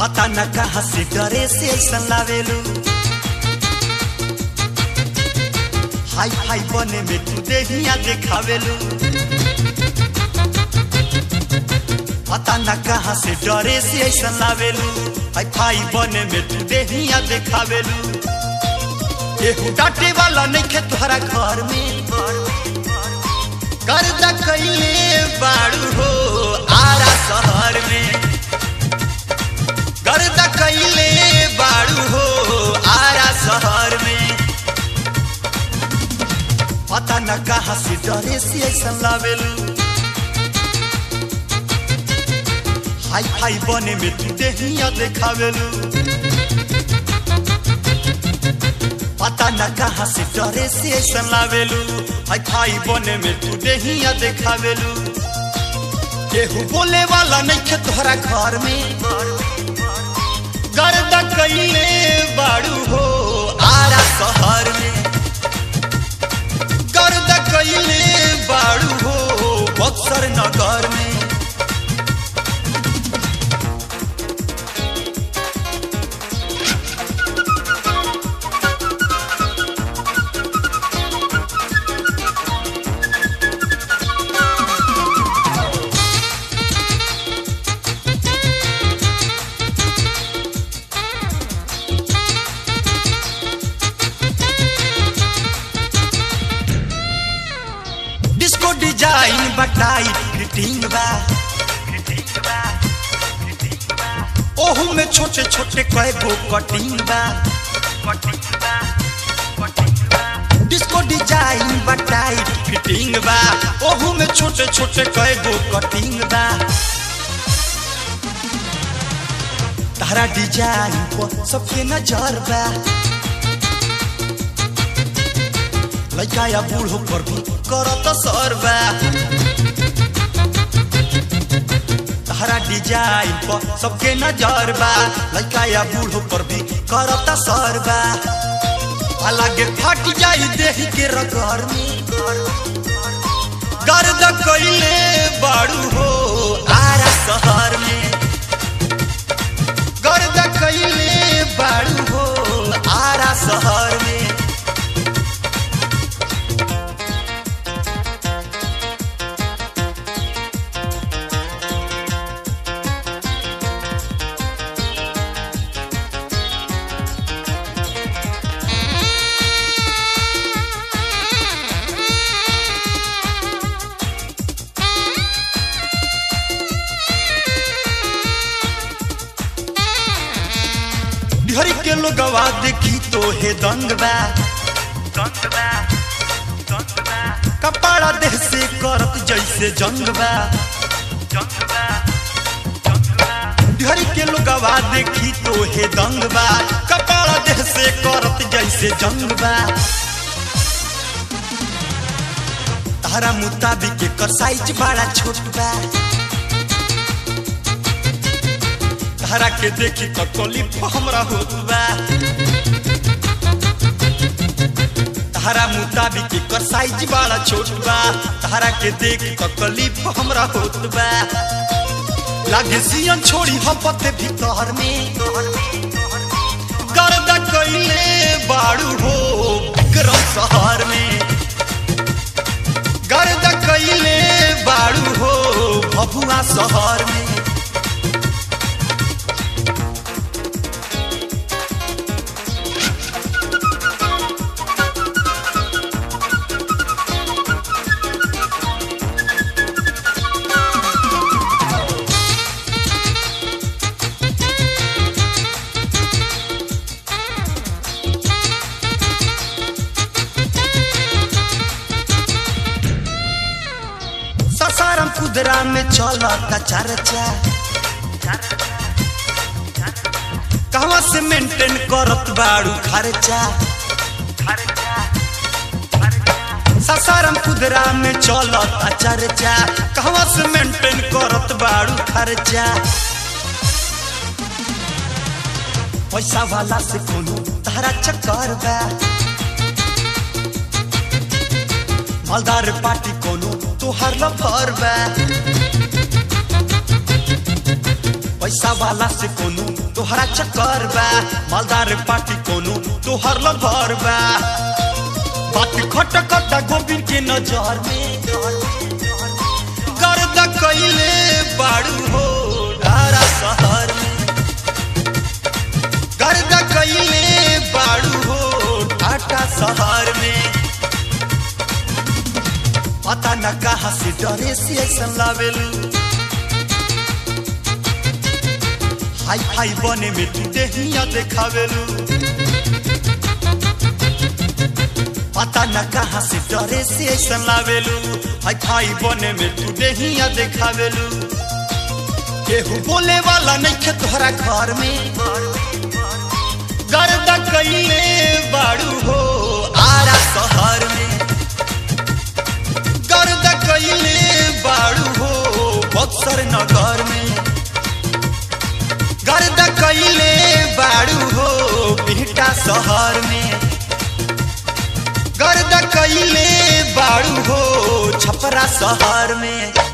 पता न कहाँ से डरे से ऐसा लावेलू हाई फाई बने में तू देहिया देखावेलू पता न कहाँ से डरे से ऐसा लावेलू हाई फाई बने में तू देहिया देखावेलू केहू डांटे वाला नहीं खे तोहरा घर में कर्जा कैले बाड़ू हो आरा शहर में गर्दा कैले बाड़ू हो आरा शहर में पता न कहाँ से डरे से ऐसा लावेलू हाई फाई बने में तू देहिया देखावेलू पता न कहाँ से डरे से ऐसा लावेलू हाई फाई बने में तू देहिया देखावेलू केहू बोले वाला नहीं खे तोहरा घर में गर्दा कैले बाड़ू हो आरा शहर में गर्दा कैले बाड़ू हो बक्सर नगर में डिस्को डिजाइन बटाई फिटिंग बा ओहू में छोटे छोटे कए गो कटिंग बा डिस्को डिजाइन बटाई फिटिंग बा ओहू में छोटे छोटे कए गो कटिंग बा तारा डिजाइन पर सबके नजर बा लड़का या बूढ़ो पर भी करत सरबा तारा डिजाइन पर सबके नजर बा लड़का या बूढ़ो पर भी करत सरबा अलगे फट जाई देह के रगर में गर्द कैले बाड़ू हो आरा शहर में गर्द कैले बाड़ू हो आरा शहर में बिहारी के लोगवा देखी तो हे दंग बा कपाड़ा देह से करत जैसे जंग बा बिहारी के लोगवा देखी तो हे दंग बा कपाड़ा देह से करत जैसे जंग बा तारा मुताबिक एकर साइज बड़ा छोट बा तारा के देखी तकलीफ हमरा होत बा तारा मुताबिक एकर साइज बड़ा छोट बा तारा के देख तकलीफ हमरा होत बा लागे सियन छोड़ी हपते भीतर में गर्दा कैले बाड़ू हो विक्रम शहर में गर्दा कैले बाड़ू हो भभुआ शहर में ससारम कुदरा में चलता चर्चा कहवा से मेंटेन करत बाड़ू खर्चा ससारम कुदरा में चलता चर्चा कहवा से मेंटेन करत बाड़ू खर्चा पैसा वाला से कोनो तारा चक्कर बा मालदार पार्टी कोनो तोहार लफर बा पैसा वाला से कोनो तोहरा चक्कर बा मालदार पार्टी कोनो तोहर लभर बा बात खट खट गोविंद के नजर में गर्द कैले बाड़ू हो धारा शहर में गर्द कैले बाड़ू हो टाटा शहर में पता न कहा से डरे से ऐसा लावेलू हाई फाई बने में तू देहिया देखावेलू पता न कहा से डरे से ऐसा लावेलू हाई फाई बने में तू देहिया देखावेलू केहू बोले वाला नहीं खे तोहरा घर में गर्दा कैले बाड़ू हो आरा शहर में गर्द कैले बाड़ू हो बक्सर नगर में गर्द कैले बाड़ू हो बिहटा शहर में गर्द कैले बाड़ू हो छपरा शहर में